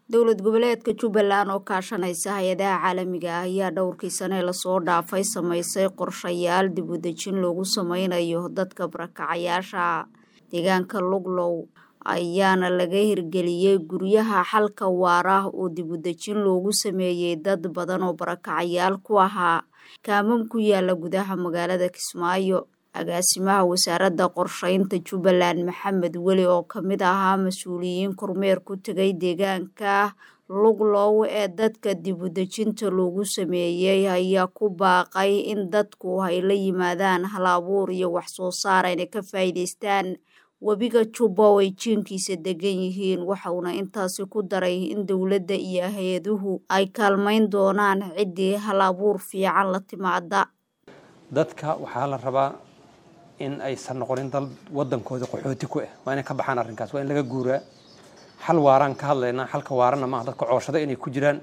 dowlad goboleedka jubbaland oo kaashanaysa hay-adaha caalamiga ah ayaa dhowrkii sane lasoo dhaafay samaysay qorshayaal dib u dejin loogu sameynayo dadka barakacayaasha deegaanka luglow ayaana laga hirgeliyey guryaha xalka waara oo dib u dejin loogu sameeyey dad badan oo barakacayaal ku ahaa kaamam ku yaala gudaha magaalada kismaayo agaasimaha wasaaradda qorsheynta jubbaland maxamed weli oo kamid ahaa mas-uuliyiin kormeer ku tegay deegaanka luglow ee dadka dib u dejinta loogu sameeyey ayaa ku baaqay in dadku ay la yimaadaan hal abuur iyo wax soo saar ayna ka faa'iidaystaan webiga jubba oo ay jiinkiisa degan yihiin waxauna intaasi ku daray in dowladda iyo hay-aduhu ay kaalmayn doonaan ciddii hal abuur fiican la timaada dadka waxaa la rabaa in aysan noqonin dal wadankooda qaxooti ku ah waa inay ka baxaan arrinkaas waa in laga guuraa xal waaraan ka hadlaynaa xalka waarana maaha dadka cooshada inay ku jiraan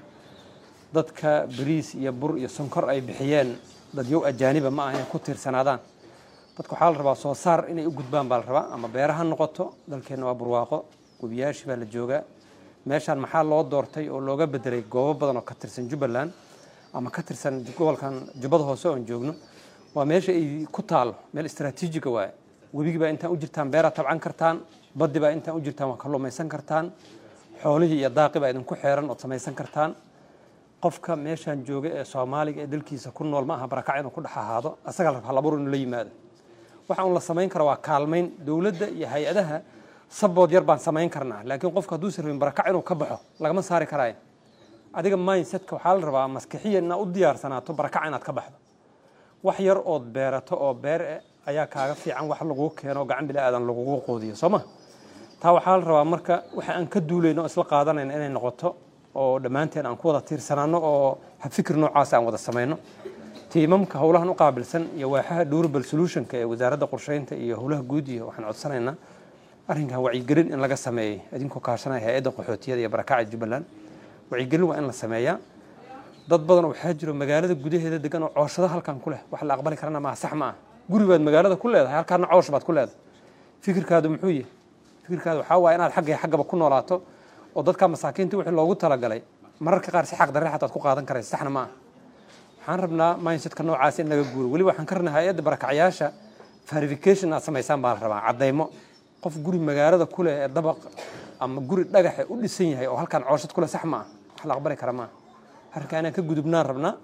dadka bariis iyo bur iyo sonkor ay bixiyeen dadyow ajaaniba ma aha inay ku tiirsanaadaan dadka waxaa la rabaa soo saar inay u gudbaan baa la rabaa ama beera ha noqoto dalkeenna waa burwaaqo webiyaashii baa la joogaa meeshaan maxaa loo doortay oo looga bedelay goobo badan oo ka tirsan jubbaland ama ka tirsan gobolkan jubbada hoose oon joogno waa meesha ay ku taalo meel istraatiijiga waaye webigii baa intaan u jirtaan beeraa tabcan kartaan baddi baa intaan u jirtaan waa kalluumaysan kartaan xoolihii iyo daaqi baa idinku xeeran ood samaysan kartaan qofka meeshaan jooga ee soomaaliga ee dalkiisa ku nool ma aha barakac inuu ku dhex ahaado asagaa la rabaa halabuur inuu la yimaado waxa uun la samayn kara waa kaalmayn dowladda iyo hay-adaha sabood yar baan samayn karnaa laakiin qofka hadduusan rabin barakac inuu ka baxo lagama saari karaayo adiga mindsetka waxaa la rabaa maskixiya inaad u diyaarsanaato barakac inaad ka baxdo wax yar ood beerato oo beer eh ayaa kaaga fiican wax laguu keeno gacan bila aadan lagugu qoodiyo soo ma taa waxaa la rabaa marka waxa aan ka duulayno oo isla qaadanayna inay noqoto oo dhammaanteen aan ku wada tiirsanaano oo fikir noocaas aan wada samayno tiimamka howlahan u qaabilsan iyo waaxaha durable solutionka ee wasaaradda qorsheynta iyo howlaha guud iyo waxaan codsanaynaa arrinkan wacyigelin in laga sameeyey idinkoo kaashanaya hay-adda qaxootiyada iyo barakacda jubbaland wacyigelin waa in la sameeyaa dad badan waxaa jiro magaalada gudaheeda degan oo cooshado halkan ku leh wax la aqbali karana maa sax ma ah guri baad magaalada ku leedahay halkaana coosh baad ku leedahay fikirkaadu muxuu yahay fikirkaadu waxaa waaya inaad xagga xaggaba ku noolaato oo dadka masaakiinta wixii loogu talagalay mararka qaar si xaq darre xataad ku qaadan karaysa saxna ma ah waxaan rabnaa mindsetka noocaas in laga guuro weliba waxaan ka rabnaa hay-adda barakacyaasha verification aad samaysaan baa la rabaa caddaymo qof guri magaalada ku leh ee dabaq ama guri dhagaxe u dhisan yahay oo halkan cooshad ku leh sax ma ah wax la aqbali kara ma ah arrinkaa inaan ka gudubnaan rabnaa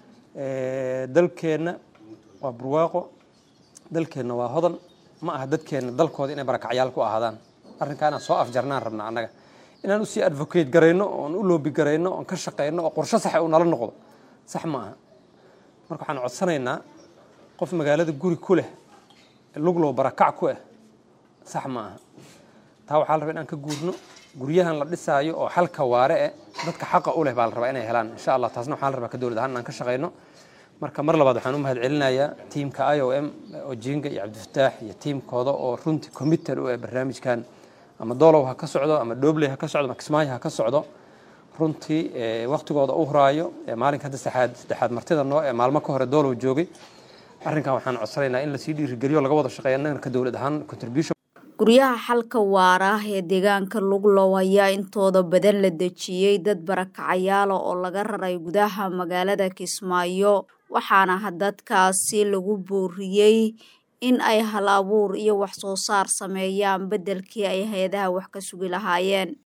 dalkeenna waa burwaaqo dalkeenna waa hodan ma aha dadkeenna dalkooda inay barakacyaal ku ahaadaan arrinkaa inaan soo afjarnaan rabnaa annaga inaan usii advocate garayno oon u loobi garayno oon ka shaqayno oo qorsho saxa uu nala noqdo sax ma aha marka waxaan codsanaynaa qof magaalada guri ku leh luglow barakac ku ah sax ma aha taa waxaa la rabaa inaan ka guurno guryahan la dhisaayo oo xalka waare eh dadka xaqa u leh baa la rabaa inay helaan insha allah taasna waxaa la rabaa ka dowlad ahaan inaan ka shaqayno marka mar labaad waxaan u mahad celinayaa tiimka i o m ojinga iyo cabdifataax iyo tiimkooda oo runtii committed u ah barnaamijkan ama doolow ha ka socdo ama dhobley ha ka socdo ama kismaayo ha ka socdo runtii waktigooda u huraayo maalinka hadda saxaad saddexaad martida noo ee maalmo ka hore doolow joogay arrinkan waxaan codsanaynaa in lasii dhiirigeliyo laga wada shaqeeya annagana ka dowlad ahaan contribution guryaha xalka waara ee deegaanka luglow ayaa intooda badan la dejiyey dad barakacayaala oo laga raray gudaha magaalada kismaayo waxaana dadkaasi lagu booriyey in ay hal abuur iyo wax soo saar sameeyaan beddelkii ay hay-adaha wax ka sugi lahaayeen